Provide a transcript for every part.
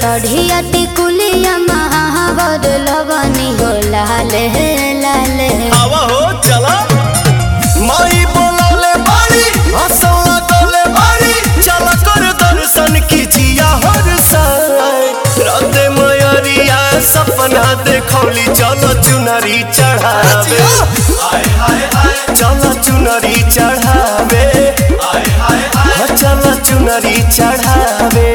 सढ़िया टिकुलिया महावर लगनी हो लाले लाले हवा हो चला माई बोलौले बारी हंसौला गौले बारी चल कर दर्शन कीजिया हर साय राते मयरिया सपना देखौली चलो चुनरी चढ़ावे चलो चुनरी चढ़ावे हाँ, चलो चुनरी चढ़ावे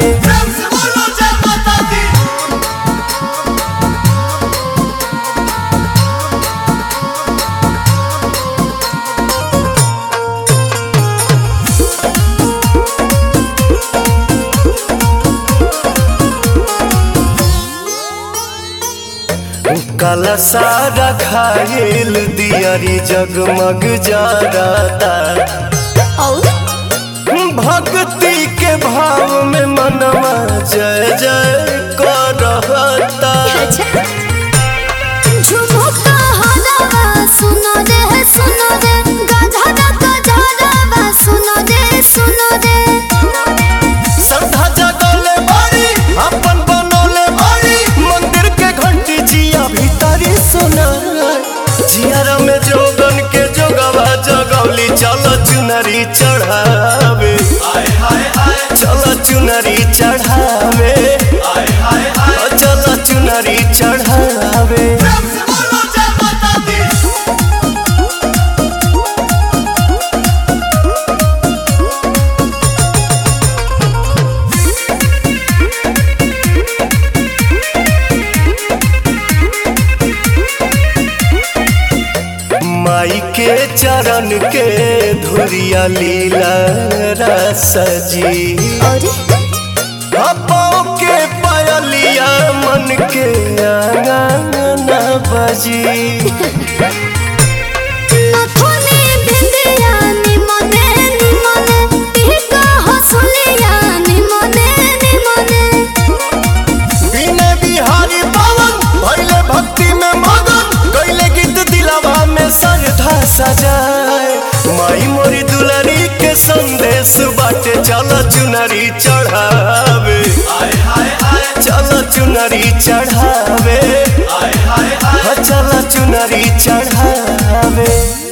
कल सारा खाइल दियारी जगमग जाता और भक्ति के भाव में मनवा जय जय करता अच्छा झुमुका हलावा सुनो रे सुनो रे गधरा गधरावा सुनो रे सुनो रे श्रद्धा जगौले बारी अपन बनौले बारी मंदिर के घंटी जिया भीतरी सुना जियारा में जोगन के जोगवा जगौली चलो चुनरी चढ़ावे चलो चुनरी चढ़ावे चलो चुनरी चढ़ावे माई के चरण के धुरिया लीला रस जी और पाँव के पायलिया मन के आंगन बजी नथुनी बिंदिया निमने निमने टिका हसुलिया निमने निमने बिने बिहारी पावन भैले भक्ति में मगन गैले गीत दिलावा में सरधा सजाए माई मोरी दुलारी के संदेश बाटे चल चुनरी चढ़ावे चल चुनरी चढ़ावे चल चुनरी चढ़ावे